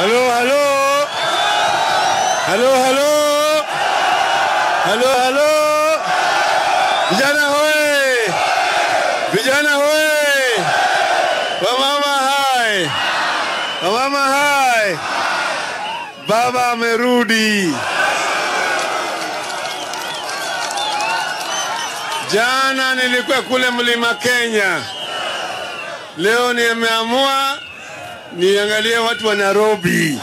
Halo, halo. Halo, halo. Halo, halo. Vijana hoye. Vijana hoye. Wamama hai. Wamama hai. Baba amerudi. Jana nilikuwa kule mlima Kenya. Leo nimeamua niangalie watu wa Nairobi.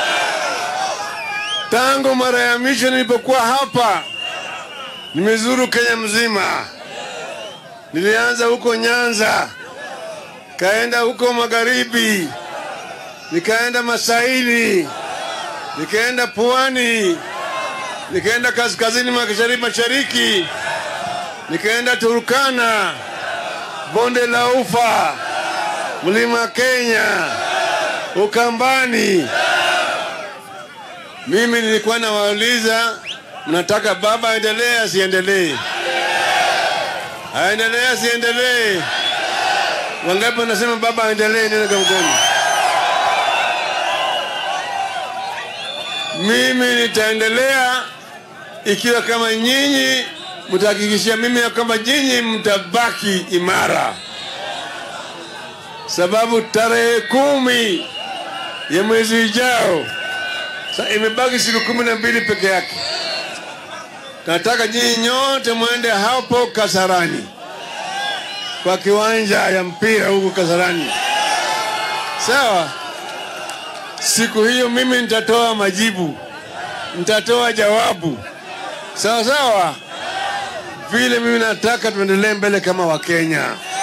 Tangu mara ya mwisho nilipokuwa hapa, nimezuru Kenya mzima. Nilianza huko Nyanza, kaenda huko magharibi, nikaenda Masaini, nikaenda Pwani, nikaenda kaskazini mashariki, mashariki, nikaenda Turkana, bonde la Ufa, mlima Kenya, Ukambani. Mimi nilikuwa nawauliza, mnataka baba aendelee asiendelee? Aendelee asiendelee? Wangapi wanasema baba aendelee? Nenda kwa mkono. Mimi nitaendelea ikiwa kama nyinyi mtahakikishia mimi ya kwamba nyinyi mtabaki imara, sababu tarehe kumi ya mwezi ujao Sa imebaki siku kumi na mbili peke yake. Nataka nyinyi nyote mwende hapo Kasarani, kwa kiwanja ya mpira huko Kasarani, sawa? Siku hiyo mimi nitatoa majibu, nitatoa jawabu, sawa sawa, vile mimi nataka tuendelee mbele kama Wakenya.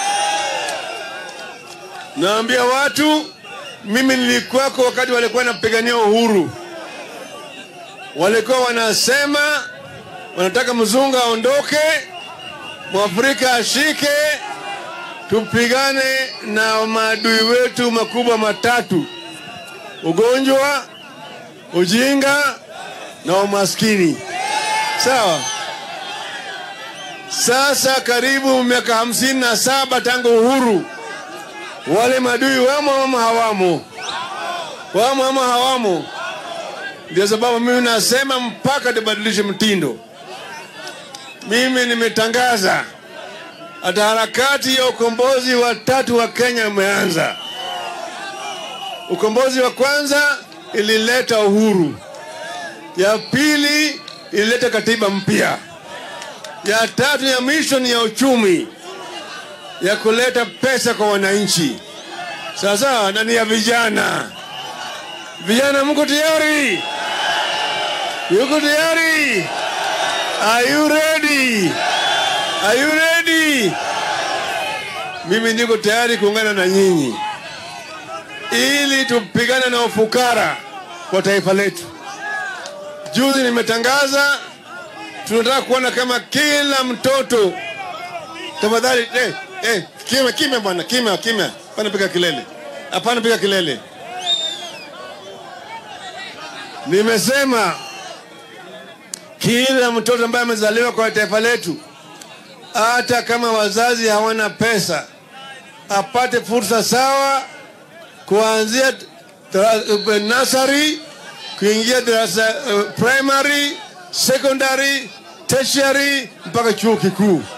Naambia watu, mimi nilikuwako wakati walikuwa wanapigania uhuru walikuwa wanasema wanataka mzungu aondoke, mwafrika ashike, tupigane na maadui wetu makubwa matatu: ugonjwa, ujinga na umaskini. Sawa. Sasa karibu miaka hamsini na saba tangu uhuru, wale maadui wamo ama hawamo? Wamo ama hawamo? Ndio sababu mimi nasema mpaka tubadilishe mtindo. Mimi nimetangaza hata harakati ya ukombozi wa tatu wa Kenya umeanza. Ukombozi wa kwanza ilileta uhuru, ya pili ilileta katiba mpya, ya tatu ya mwisho ni ya uchumi, ya kuleta pesa kwa wananchi. Sasa na ni ya vijana. Vijana, mko tayari? Yuko tayari? Are you ready? Are you ready? Mimi niko tayari kuungana na nyinyi ili tupigane na ufukara kwa taifa letu. Juzi nimetangaza tunataka kuona kama kila mtoto, tafadhali eh, eh, kimya kimya bwana, kimya kimya, hapana piga kelele, hapana piga kelele. Nimesema kila mtoto ambaye amezaliwa kwa taifa letu, hata kama wazazi hawana pesa, apate fursa sawa kuanzia nasari kuingia darasa uh, primary, secondary, tertiary mpaka chuo kikuu.